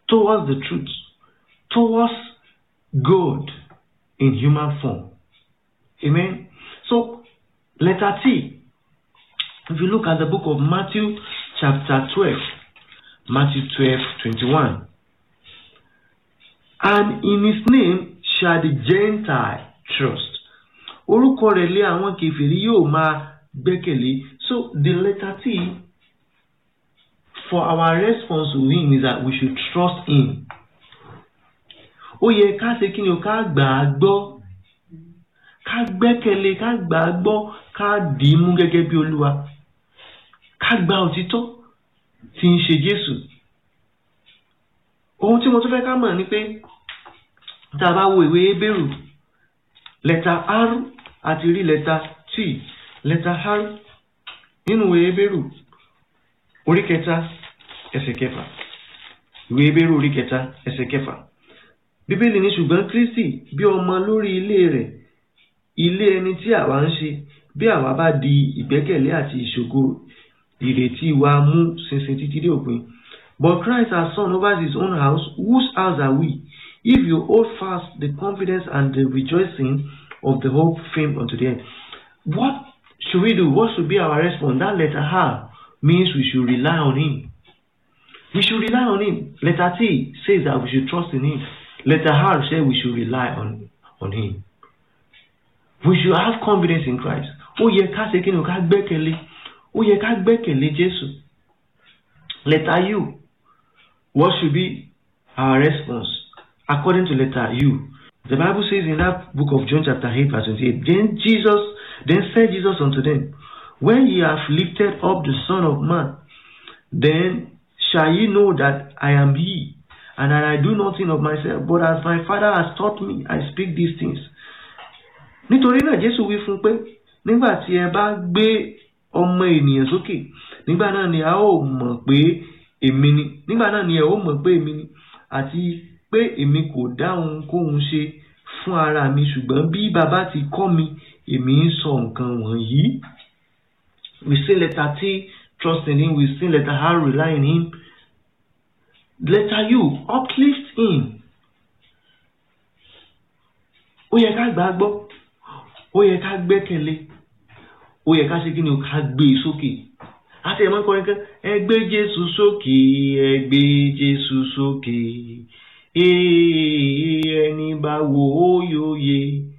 towards the truth, towards God in human form. Amen. So, letter T. If you look at the book of Matthew, chapter 12, Matthew 12, 21. And in his name shall the Gentile trust. Orúkọ rẹ̀ lé àwọn kèfèrí yóò máa gbẹ́kẹ̀lé. So the letter T for our response to him is that we should trust him. Ó yẹ ká ṣe kí ni o ká gbà á gbọ́. Ká gbẹ́kẹ̀lé ká gbà á gbọ́ ká dì í mú gẹ́gẹ́ bí Olúwa. Ká gba òtítọ́ tí ń ṣe Jésù. Ohun tí mo tún fẹ́ ká mọ̀ ni pé tá a bá wo ìwé Hébérù lẹ́tà R àti rí lẹ́tà T lẹ́tà R nínú ìwé Hébérù orí kẹta ẹsẹ̀ kẹfà ìwé Hébérù orí kẹta ẹsẹ̀ kẹfà Bíbélì ní ṣùgbọ́n Kristi bí ọmọ lórí ilé rẹ̀ ilé ẹni tí àwa ń ṣe bí àwa bá di ìgbẹ́kẹ̀lé àti ìṣògo ìrètí wa mú ṣinṣin títí dé òpin but Christ has son over his own house whose house are we if you hold fast the confidence and the rejoicing of the hope fame unto the end. What should we do? What should be our response? That letter R means we should rely on Him. We should rely on Him. Letter T says that we should trust in Him. Letter R says we should rely on, on Him. We should have confidence in Christ. Ó yẹ ká ṣe kí ni o ká gbẹ́kẹ̀lé. Ó yẹ ká gbẹ́kẹ̀lé Jésù. Letter U. What should be our response? according to letter U. The Bible says in that book of John chapter 8 verse 28, Then Jesus, then said Jesus unto them, When ye have lifted up the Son of Man, then shall ye know that I am he, and that I do nothing of myself, but as my Father has taught me, I speak these things. Nítorí náà Jésù wí fún pé nígbà tí ẹ bá gbé ọmọ ènìyàn sókè nígbà náà ni a ó mọ̀ pé èmi ni nígbà náà ni ẹ ó mọ̀ pé èmi ni àti pé èmi kò dá ohunkóhun ṣe fún ara mi ṣùgbọ́n bí bàbá ti kọ́ mi èmi ń sọ nǹkan wọ̀nyí. We say letter T trust in him we say letter R rely on him. Letter U uplift him. Ó yẹ ká gbà á gbọ́ ó yẹ ká gbẹ́kẹ̀lé ó yẹ ká ṣe kí ni ká gbé e sókè àti ẹ̀mọ́ kọrin kan ẹ gbé Jésù sókè ẹ gbé Jésù sókè ẹni bá wo ó yóò yé